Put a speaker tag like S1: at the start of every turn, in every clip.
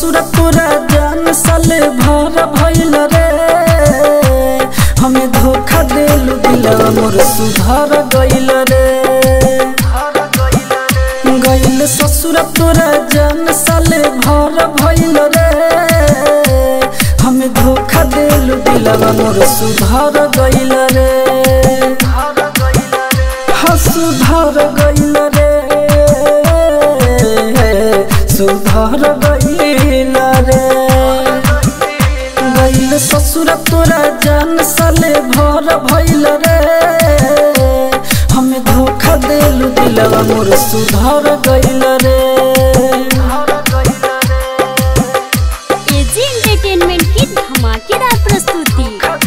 S1: ससुर तोरा जान साले भर भइल रे हमें धोखा देलू दिलवा मोर सुधर गइल रे गइल ससुर तोरा जान साले भर भइल रे हमें धोखा देलू दिलवा मोर सुधर गइल रे हाँ सुधर गइल रे सुधर गइल रे गइल ससुर तोरा जान साले भर भइल रे हमें धोखा देलू दिलवा मोर सुधर गइल रे
S2: एजी एंटरटेनमेंट की धमाकेदार प्रस्तुति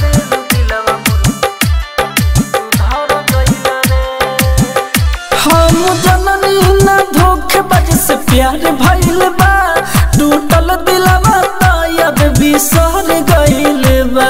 S1: हम जननी न धोखेबाज से प्यार भइल बा टूटल दिलवा तायद बिसर गइल बा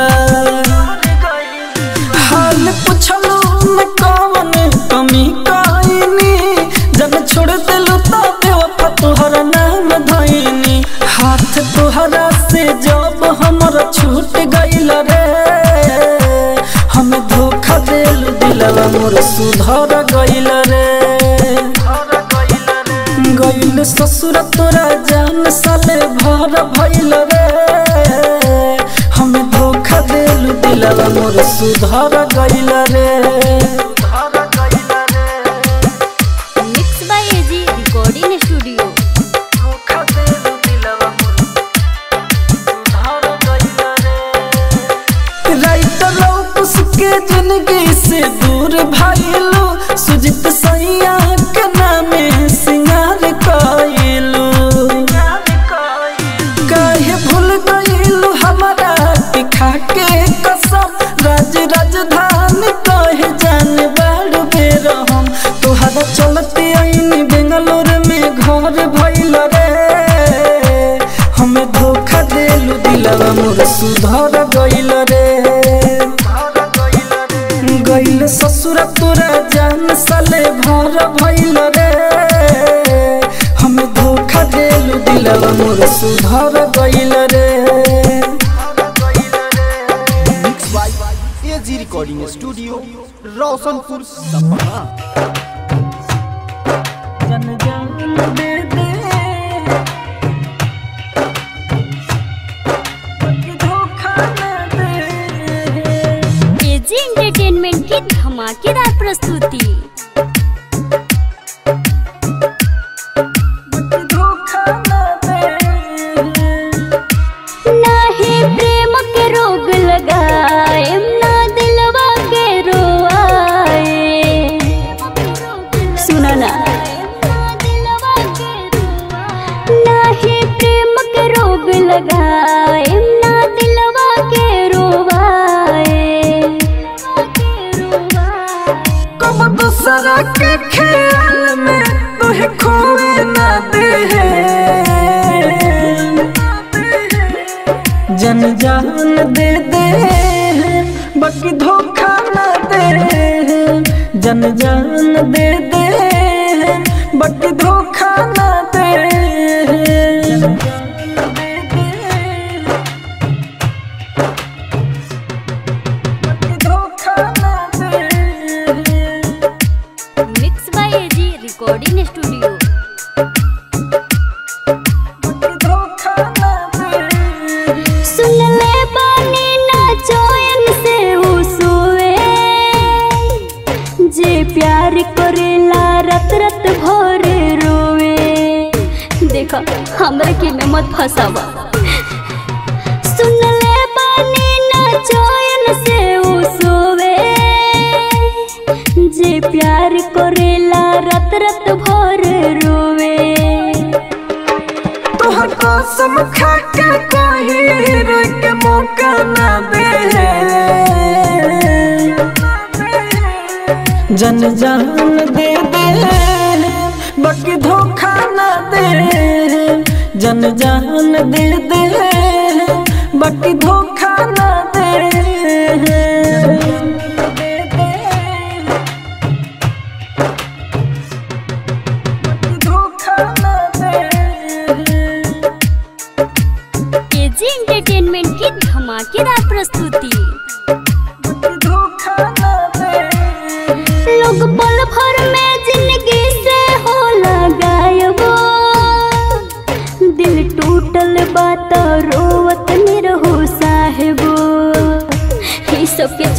S1: हाल पुछलू न कवन कमी कइनी जब छोड़ दिलू त बेवफा तोहर नाम धइनी हाथ तोहरा से जब हमर छूट गइल रे हम धोखा देलू दिलवा मोर सुधर गइल रे गइल ससुर तोरा जान साले भर भइल रे हम धोखा देलू दिलवा मोर सुधर गइल रे
S2: mix by AG recording studio
S1: writer उसके जिंदगी से दूर भाईलू सुजित सैया के नामे सिंगार कइलू काहे भूल गइलू हमारा के खाके कसम राज राजधानी कहे जान बाड़ बेर हम तोहरा चलते आईनी बेंगलोर में घर भइल रे हमें धोखा देलू दिलवा मोर सुधर गइल रे गइल ससुर तोरा जान साले भर भइल रे हमें धोखा देलू दिलवा मोर सुधर गइल रे
S3: mix by AG recording studio Roshanpur Sapna
S1: जन जान दे दे बाकी धोखा न दे
S2: एजी एंटरटेनमेंट की धमाकेदार प्रस्तुति
S1: बाकी धोखा न दे
S2: नाही प्रेम के रोग लगाए ना दिलवा के रोआए सुना ना नाही प्रेम के रोग लगाए ना दिलवा के रोवाए
S1: कब दूसरा के ख्याल में तुहे खोए ना दे जन जान दे दे बाकी धोखा ना दे जन जान दे दे बाकी धोखा ना दे बाकी धोखा ना दे
S2: mix by AG recording studio सुन ले बानी ना चोयन से उ सोए जे प्यार करेला रत रत भर रोवे देखा हमरा के में मत फसावा सुन ले बानी ना चोयन से उ सोवे जे प्यार करेला रत रत भर रोवे
S1: तोहर कसम खा के कही रोई के मौका ना दे जन जान दे दे बाकी धोखा ना दे जन जान दे दे बाकी धोखा ना दे बाकी धोखा ना दे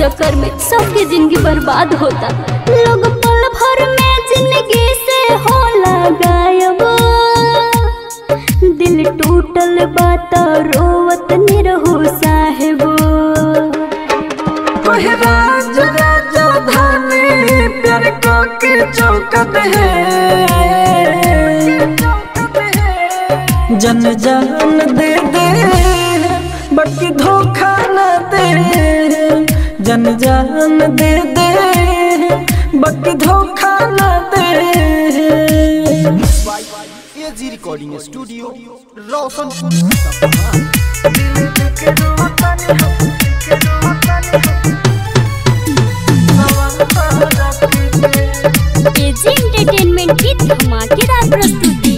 S2: चक्कर में सबकी जिंदगी बर्बाद होता लोग पल भर में जिंदगी से होला गायब दिल टूटल बात रोवत निरहु साहेबो
S1: ओहे राज राजधानी प्यार को के चौकत है जन जान दे दे बाकी धोखा न दे जन जान दे दे बाकी धोखा न दे
S3: AG recording studio Roshanpur Sapna
S2: AG entertainment की धमाकेदार प्रस्तुति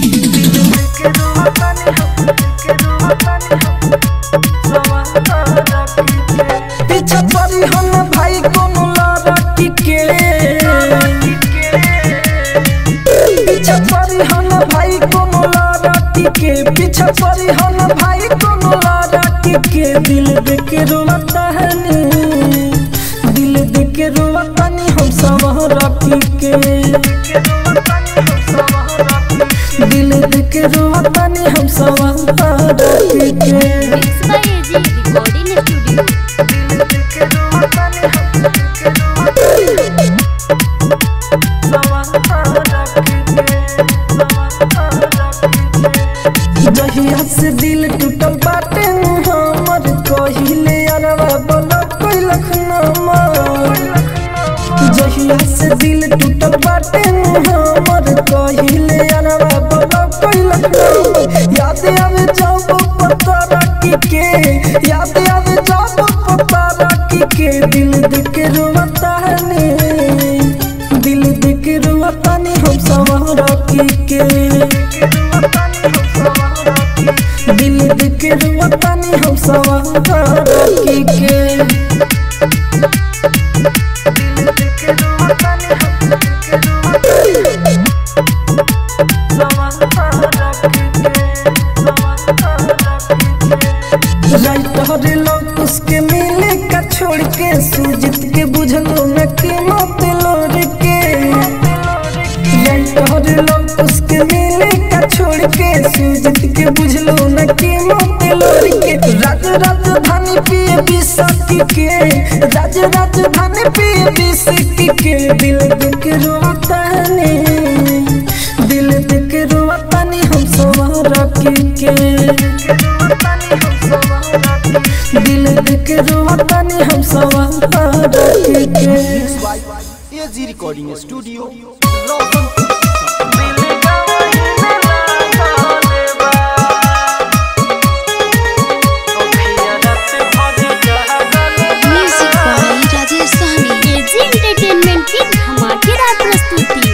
S1: पीछा पड़ी हम भाई कोनो लड़की के पीछा पड़ी हम भाई कोनो लड़की के पीछा पड़ी हम भाई कोनो लड़की के दिल देख के रोता है नी दिल देख के रोता नी हम सब रखी के दिल देख के रोता नी हम सब रखी के
S2: mix by AG recording studio
S1: जहिया से दिल टूटल बाटे हमर कहिले अरवा बोला कोई लखनमा जहिया से दिल टूटल बाटे हमर कहिले अरवा बोला कोई लखनमा याद आवे जब पता रखी के याद आवे जब पता रखी के दिल देख रोता है ने दिल देख रोता ने हम सब रखी के दिल देख रोता ने हम सब रखी के राइटर लोग उसके मिले का छोड़ के सुजित के बुझलो न के मत लोर के राइटर लोग उसके मिले का छोड़ के सुजित के बुझलो न के मत लोर के राज राजधानी पिए बिसकी के राज राजधानी पिए बिसकी के दिल देख रोता ने दिल देख रोता ने हम सब रखी के दिल देख रोता ने हम सब रखी के
S3: AG recording studio Roshanpur
S4: music by Rajesh Sahni
S2: AG entertainment की धमाकेदार प्रस्तुति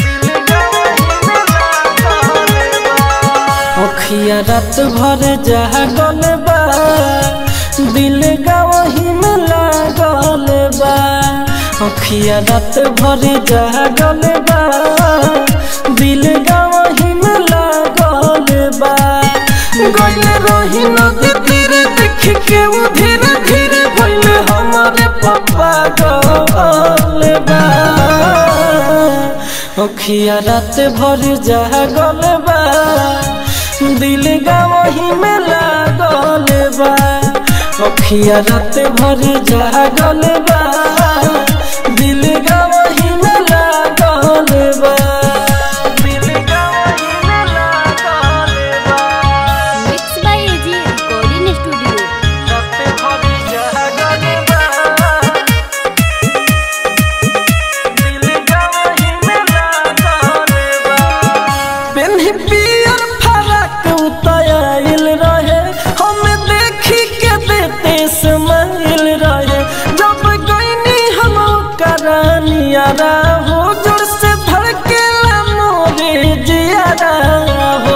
S1: अखिया रात भर जागल बा दिल गवही में लागल बा अखिया रात भर जागल बा दिल गवही में लागल बा गइल रही नदी तीरे देख के वो धीरे धीरे भइल हमारे पापा गल बा अखिया रात भर जागल बा दिल गवही में लागल बा अखिया रात भर जागल बा दिल गवही में लागल बा दिल गवही में लागल बा
S2: mix by AG recording studio
S1: रात भर जागल बा दिल गवही में लागल बा पेन्ही पियर फरक उतायल रहे हम देखी के देते समाइल रहे जब गईनी हम करानियारा हो जोर से धड़के मोरे जियारा हो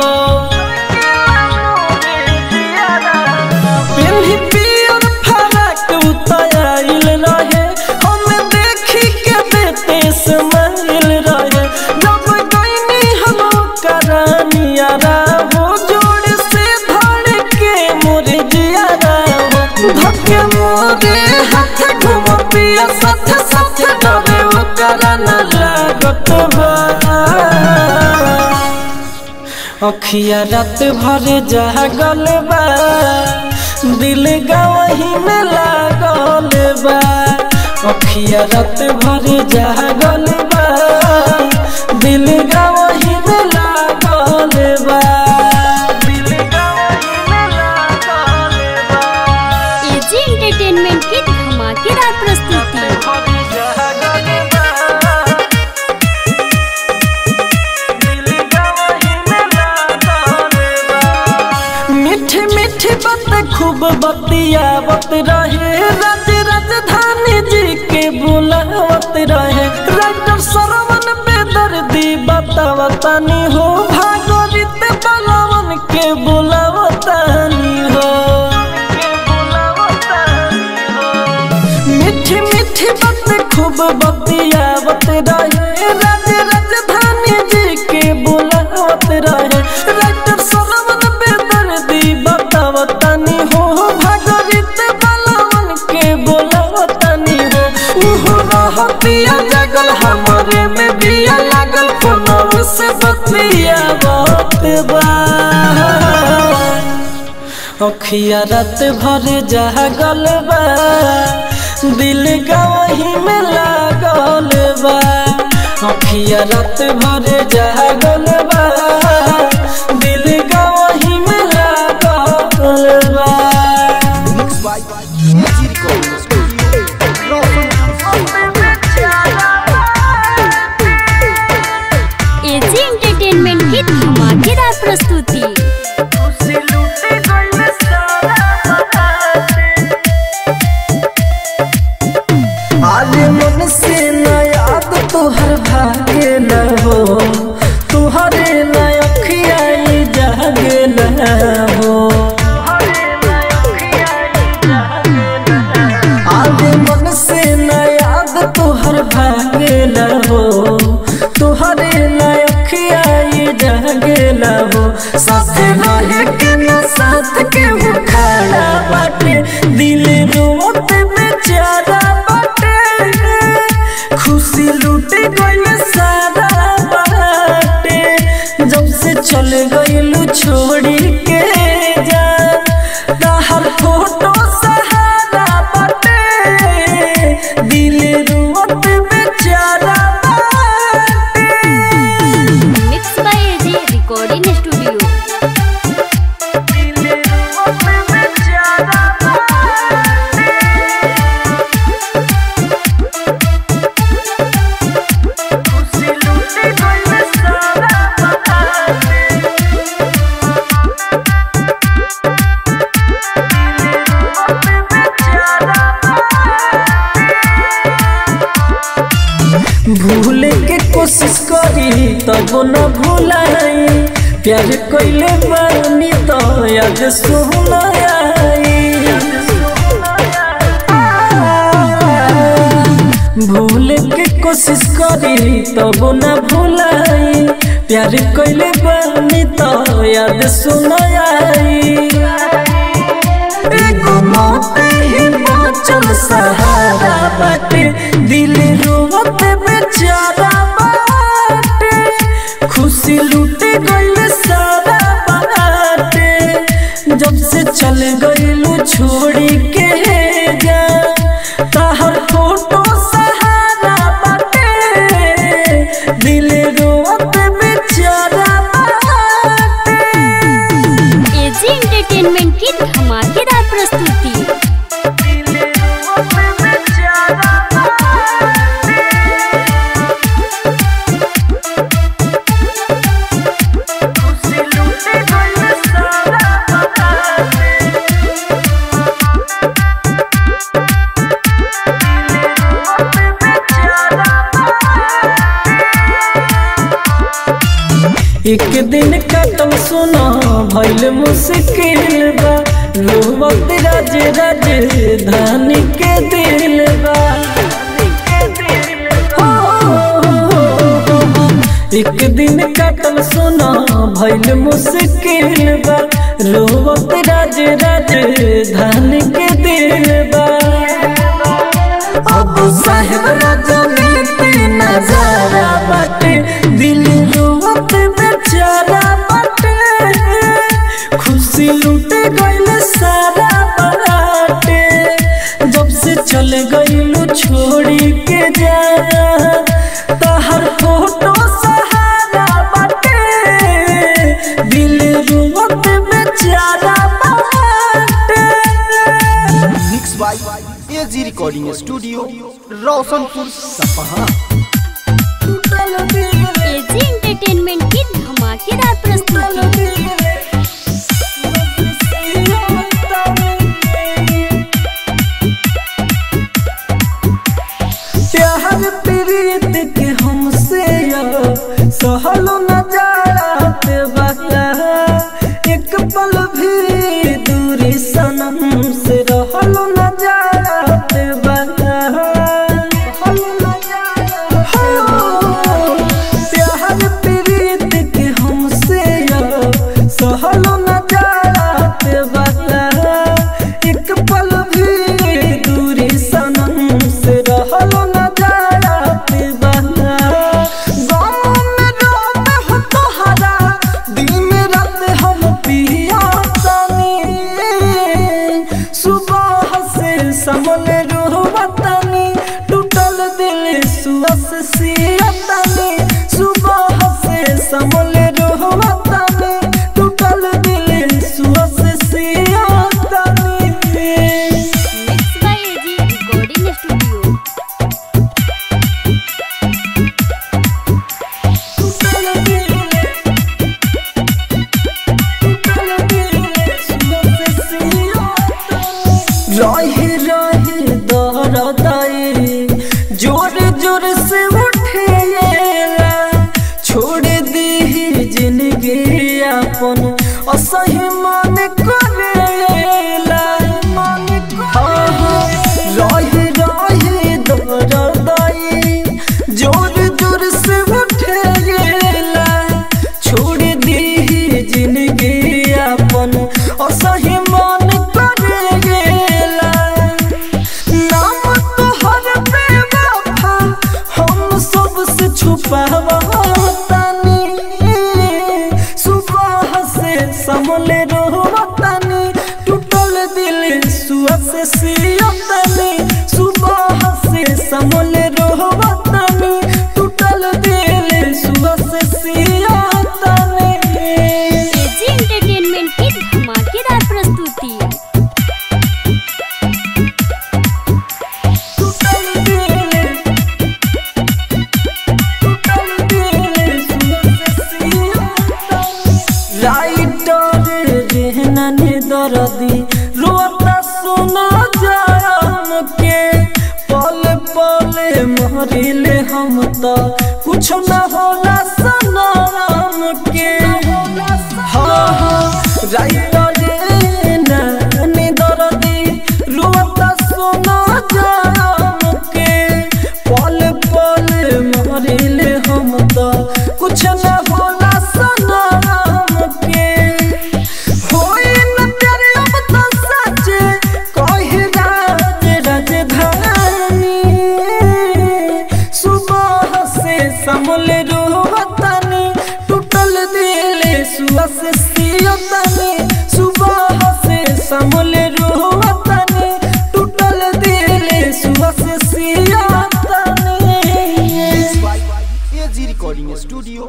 S1: पेन्ही पियर फरक उतायल रहे हम देखी के देते समाइल रहे जब गईनी हम करानियारा हो जोड़ से धड़ के मोरे जियारा हो धक्के मोरे हाथ घुमा बिया साथ साथ डरे ओकरा न लागत बा अखिया रात भर जागल बा दिल गवही में लागल बा अखिया रात भर जागल बा दिल गवही में लागल बा दिल गवही में लागल बा
S2: एजी एंटरटेनमेंट की धमाकेदार प्रस्तुति
S1: मीठी मीठी बात खूब बतियावत रहे राज राजधानी जी के बुलावत रहे राइटर सरवन बेदर्दी बतावतानी हो भागोरित बलवन के बुलावतानी हो मीठी मीठी बात खूब बतियावत रहे राज राजधानी जी के बुलावत रहे राइटर सरवन बेदर्दी बतावतानी हो भागरित बलवन के बुलावतानी हो उहो रहतिया जगल हमरे में बिया लागल फोनव से बतियावत बा अखिया रात भर जागल बा दिल गवही में लागल बा अखिया रात भर जागल बा दिल गवही में लागल बा
S3: mix by AG recording studio
S2: AG entertainment की धमाकेदार प्रस्तुति
S1: आज मन से न याद तुहर भागे न हो तुहरे न अखियाई जागे न हो आज मन से न याद तुहर भागे न हो तुहरे न अखियाई जागे न हो साथ रहे के न साथ के वो खड़ा बाटे दिल रोत बेचारा बाटे खुशी लूट गइल सारा बाटे जब से चल गइलू छोड़ी के जा ताहर फोटो सहारा बाटे दिल रोत बेचारा बाटे
S2: mix by AG recording studio
S1: भूले के कोशिश करी तब न भूलाई प्यार कोइले बानी तो याद सुनाई भूले के कोशिश करी तब न भूलाई प्यार कोइले बानी तो याद सुनाई एगो मौत ही बाँचल सहारा बाटे दिल रोवत बेचारा बाटे खुशी लूट गइल सारा बाटे जब से चल गइलू छोड़ी के जा ताहर फोटो सहारा बाटे दिल रोवत बेचारा बाटे
S2: एजी एंटरटेनमेंट की धमाकेदार प्रस्तुति
S1: एक दिन कटम सुना भइल मुश्किल बा रोवत राज राज धानी के दिल बा हो, हो, हो, हो। एक दिन कटल सुना भइल मुश्किल बा रोवत राज राज धानी के दिल बा बाबू साहेब राजनीति नजारा बाटे दिल रोवत बेचारा बाटे खुशी लूट गइल सारा बाटे जब से चल गइलू छोड़ी के जा तहर फोटो सहारा बाटे दिल रोवत बेचारा बाटे
S3: mix by AG recording studio Roshanpur सपहा
S2: एजी एंटरटेनमेंट की धमाकेदार प्रस्तुति
S1: प्यार प्रीत के हमसे सहलो न जात बता एक पल भी दूरी सनम से रहलो न जात बता प्यार प्रीत के हमसे सहलो न जात बता एक पल भी दूरी सनम से रहलो न जात बता गम में रोते हो तोहरा दिन रात हम पिया सुबह से समल रोहतानी टूटल दिल सुअस सियतानी सुबह से समल रोहतानी टूटल दिल सुअस सियतानी
S2: mix by AG recording studio
S1: रहे रहे दरदाई जोर जोर से उठेला छोड़ दी जिंदगी अपन असही मन करेला हाँ, हाँ, रहे रहे दरदाई जोर जोर से उठेला छोड़ दी जिंदगी अपन असही मन करेला नाम तोहर बेवफा हम सबसे छुपावतानी सुबह से समले रोवतानी टूटल दिल सुआ से सियतानी सुबह से समले रोवतानी टूटल दिल सुआ से सियतानी
S2: एजी एंटरटेनमेंट की धमाकेदार प्रस्तुति
S1: राइटर रहने दर्दी रोता सुना जाम के पल पल मरिले हम तो कुछ न होला सनम के हाँ हाँ राइटर रहने दर्दी रोता सुना जाम के पल पल मरिले हम तो कुछ न होला सनम के होई न प्यारे अब तो सच कहे राज राजधानी सुबह से समले रोहतानी टूटल दिल सुआ से सियतानी सुबह से समले रोहतानी टूटल दिल सुआ से सियतानी
S3: AG recording studio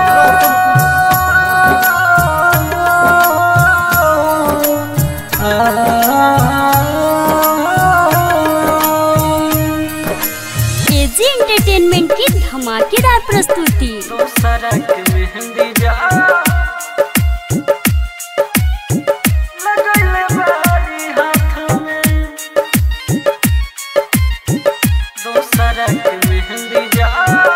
S2: AG entertainment की धमाकेदार प्रस्तुति
S1: सड़क मेहंदी जा लगैले बारी हाथ में दोसरा के मेहंदी जा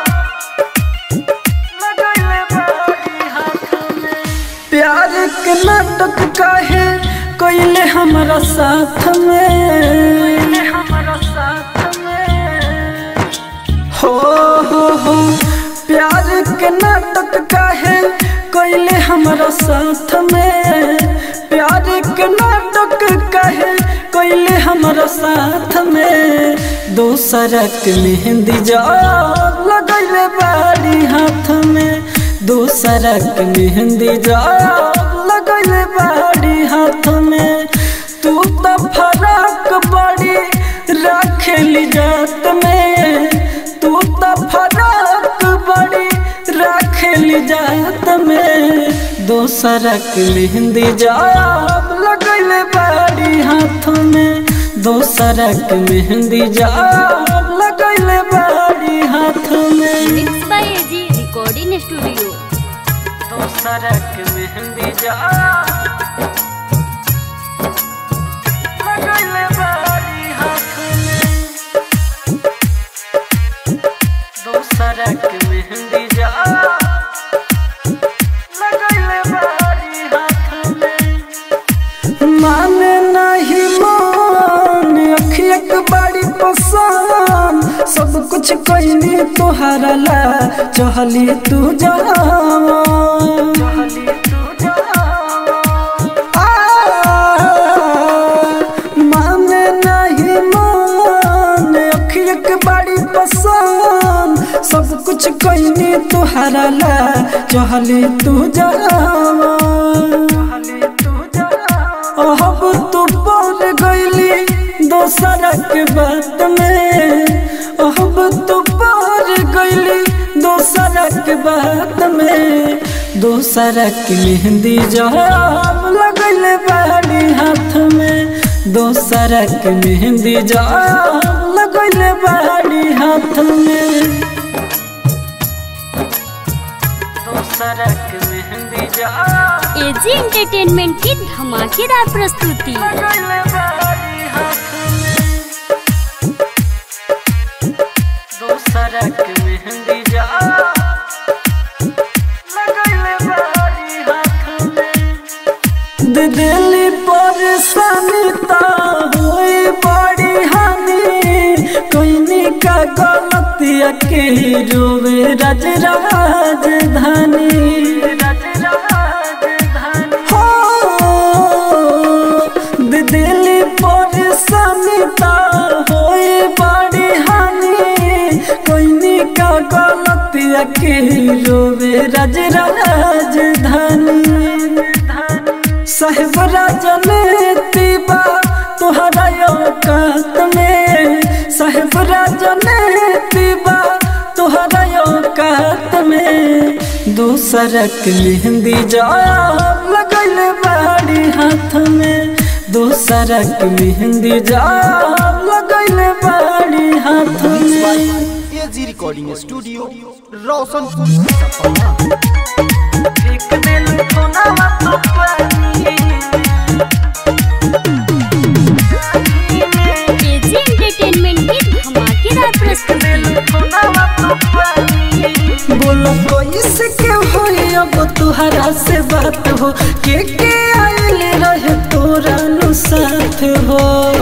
S1: लगैले बारी हाथ में प्यार के नाटक काहे कोइले हमारा साथ में हमारा साथ में हो हो हो प्यार के नाटक काहे कोइले हमारा साथ में प्यार के नाटक कहे कैले हमारा साथ में दोसरा के मेहंदी जाब लगैले बाड़ी हाथ में दोसरा के मेहंदी जाब लगैले बाड़ी हाथ में तू तो फराक बड़ी रखेली जात में तू तो फराक बड़ी रखेली जात में दोसरा के मेहंदी जाब लगैले बाड़ी हाथ में दोसरा के मेहंदी जाब लगैले बाड़ी हाथ में
S2: mix by AG recording studio
S1: दोसरा के मेहंदी जाब लगैले बाड़ी हाथ में दोसरा के मेहंदी जाब लगैले बाड़ी हाथ में माने नहीं मान अखिया के बड़ी पसंद सब कुछ कैली तोहरा ला चहली तू जावा माने नहीं मान अखिया के बड़ी पसंद सब कुछ कैली तोहरा ला चहली तू जावा अब तू बोल गईली दोसरा के बात में अब तू बोल गईली दोसरा के बात में दोसरा के मेहंदी जब लगैले बाड़ी हाथ में दोसरा के मेहंदी जब लगैले बाड़ी हाथ में दोसरा के मेहंदी जब
S2: एजी एंटरटेनमेंट की धमाकेदार प्रस्तुति
S1: लगैले बाड़ी हाथ में दोसरा के मेहंदी जा लगैले बाड़ी हाथ में दे दिली परेशानी ता होई बड़ी हानि कोइनी का गलतिया के रोवे राज राजधानी राज राजधानी हो दे दिली परेशानी ता होई बड़ी हानि कोइनी का गलतिया के रोवे राज राजधानी साहेब राजनीति बा तुहरा औकात में साहेब राजनीति बा तुहरा औकात में दूसरा के मेहंदी जाब लगैले बाड़ी हाथ में दूसरा के मेहंदी जाब लगैले बाड़ी हाथ में
S3: AG recording studio Roshanpur Sapna
S1: एक दिल खोना तो पानी
S2: एजी एंटरटेनमेंट की धमाकेदार प्रस्तुति
S1: बोलो कैसे के होई अब तुहरा से बात हो के के आइल रहे तोरा नु साथ हो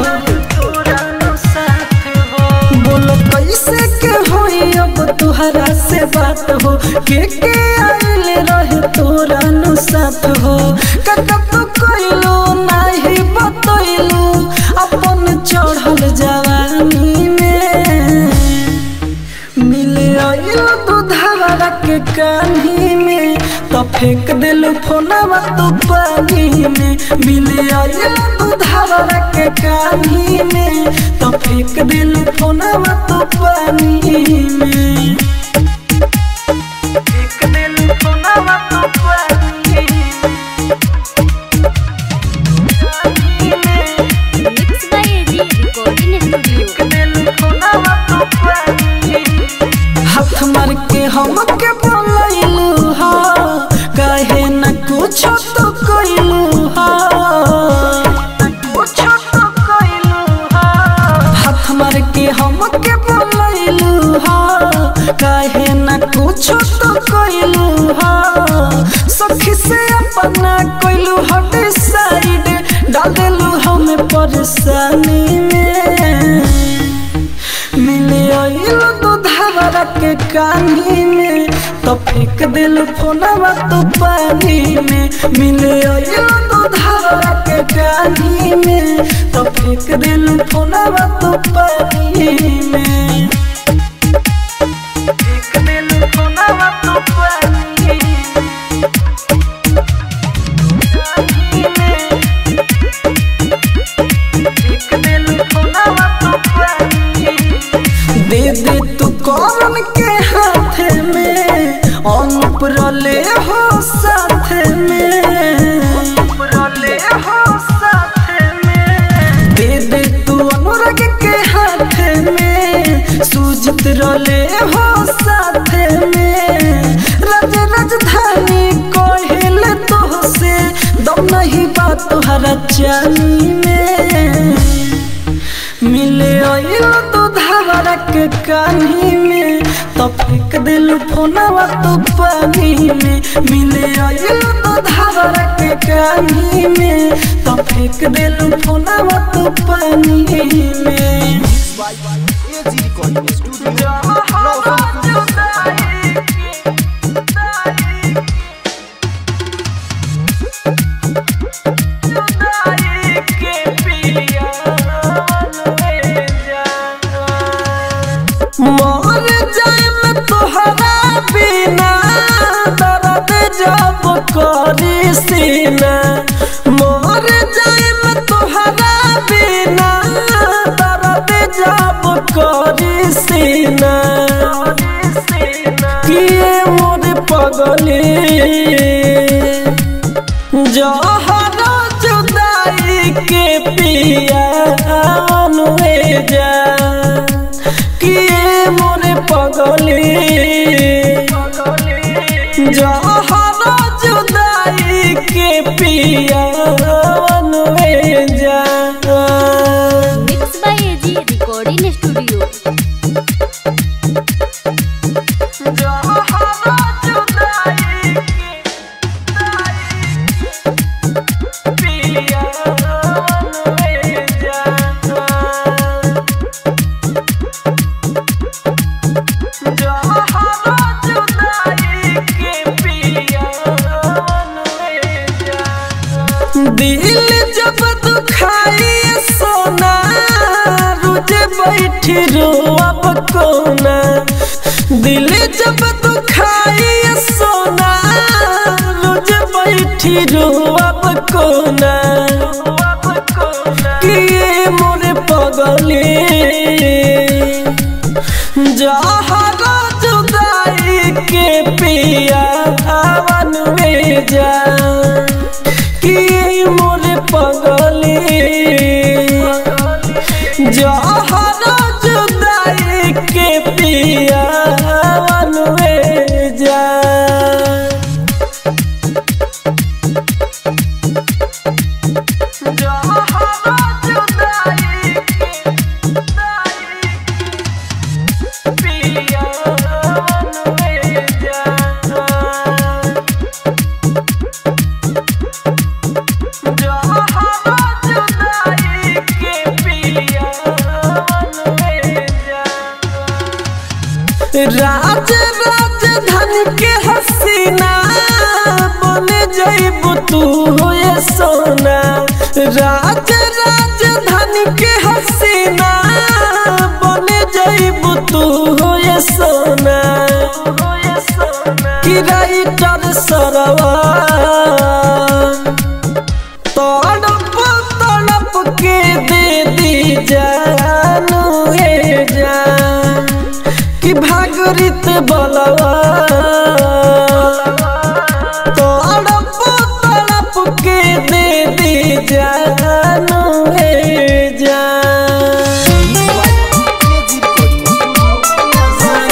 S1: बोलो कैसे के होई अब तुहरा से बात हो के के आइल रहे तोरा नु साथ हो काका तो कोइलो नाही बतइलो अपन चढ़ल जवानी में मिले आइल दूधवा के कान्ही में तो फेंक दिल फोनवा तू पानी में मिले आइल दूधवा के कान्ही में तो फेंक दिल फोनवा तू पानी में फेंक दिल फोनवा तू पानी में
S2: mix by AG recording studio
S1: हाथ मार के हम के बोलैलू हा कहे न कुछ तो कइलू हा कुछ तो कइलू हा हाथ मार के हम के बोलैलू हा कहे न कुछ तो कइलू हा सखी से अपना कइलू हट साइड डाल देलू हमें परेशानी में मिले आइल दूधवा के कानी में तो फेंक दिल फोनवा तो पानी में मिले आइलो तो धारा के कानी में तो फेंक दिल फोनवा तो पानी में फेंक दिल फोनवा तो पानी में फेंक दिल फोनवा तो पानी दे दे तू कौन के हाथ में अनुप रले हो साथ में अनुप रले हो साथ में दे दे तू अनुराग के हाथ में सुजित रले हो साथ में राज राजधानी कोहिल तो से दम नहीं बात तुहरा चाली में मिले आइलो तो धारा के कानी में तो फेंक दिल फोनवा तो पानी में मिले आइलो तो धारा के कानी में तो फेंक दिल फोनवा तो पानी में
S3: एजी रिकॉर्डिंग स्टूडियो रोशनपुर
S1: मर जाए मैं तोहरा बिना दर्द जब करी सीना मर जाए मैं तोहरा बिना दर्द जब करी सीना किए मोर पगली जहरा जुदाई के पिया अनुए जा किए मोरे पगली जहरा जुदाई के पिया अनुए जा
S2: mix by AG recording studio
S1: जहरा जुदाई के पिया अनुए जा दिल जब दुखाई सोना रुझ बैठी रोअब कोना दिल जब दुखाई सोना रुझ बैठी रोअब कोना किए मोरे पगली जहरा जुदाई के पिया हवन में जा कि मोरे पगली जहरा जुदाई के पिया हवन में जा जहरा जुदाई के पिया में जा जहरा जुदाई के पिया में जा राज राजधानी के हसीना बने जइब तू होए सोना राज राजधानी के हसीना बने जइब तू होए सोना कि राइटर सरवा तड़प तड़प के दे दी जानू हे जान कि भागरित बलवा तड़प तड़प के दे दी जानू हे जान
S3: एजी रिकॉर्डिंग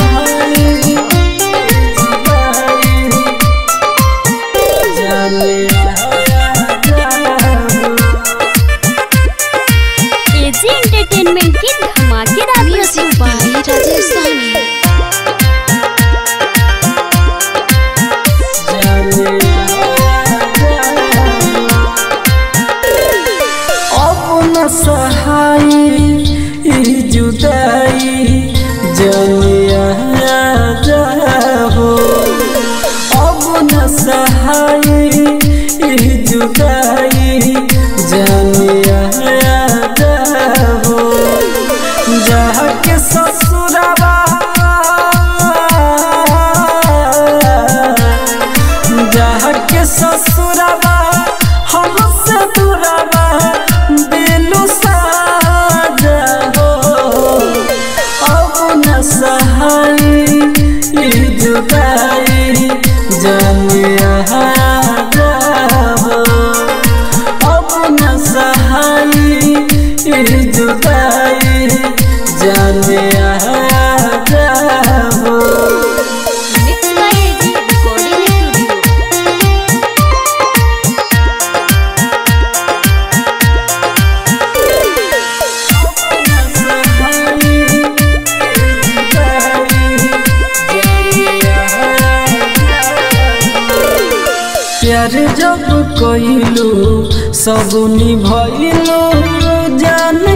S2: एजी एंटरटेनमेंट की धमाकेदार
S4: म्यूजिक बाय राजेश सहनी
S1: प्यार जब कइलू सब निभइलू जाने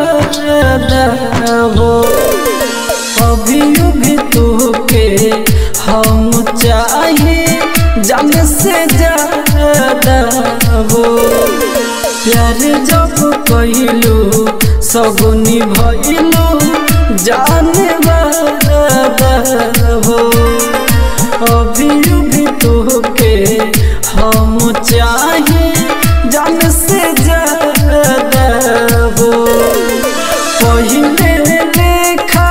S1: हो अभी भी तोके हम चाहिए जान से ज्यादा हो प्यार जब कइलू सब निभइलू जाने हो अभी भी तोके हम चाहिए जान से ज्यादा हो पहिले लेखा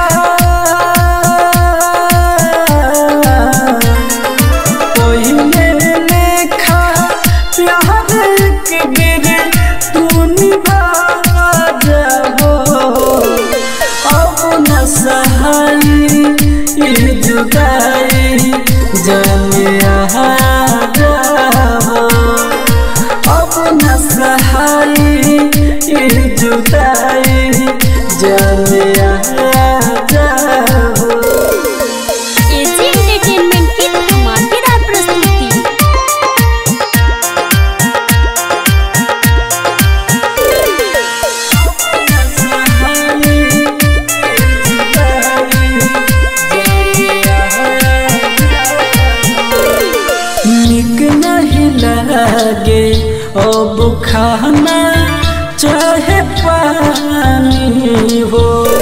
S1: पहिले लेखा प्यार के गिरे तू निभा जाबो अब न सहाई ई जुदाई जाने आ जाबो अब न सहाई ई जुदाई जाने आ जाबो
S2: एजी एंटरटेनमेंट की धमाकेदार प्रस्तुति
S1: निक नहीं लगे अब खाना चाहे पानी हो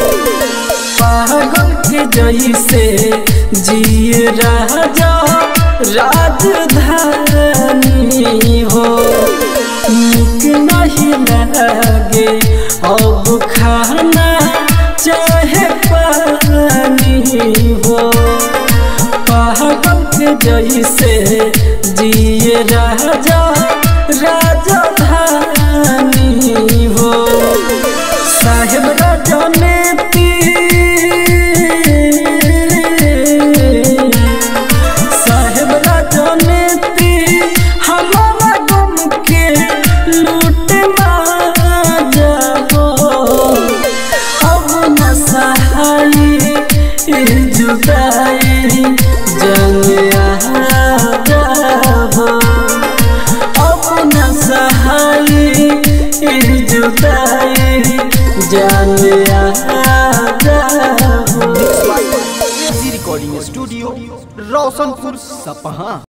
S1: पागल के जैसे जिए राजा राजधानी हो निक नहीं लगे अब खाना चाहे पानी हो पागल के जैसे जिए राजा राजधानी हो साहेब राजा ने साहेब राजा ने हमारा गम के लूट जाबो अब न सहाई ई जुदाई जंग आ जाबो अब न सहाई ई जुदाई जंग आ जाबो
S3: एजी रिकॉर्डिंग स्टूडियो रोशनपुर सपहा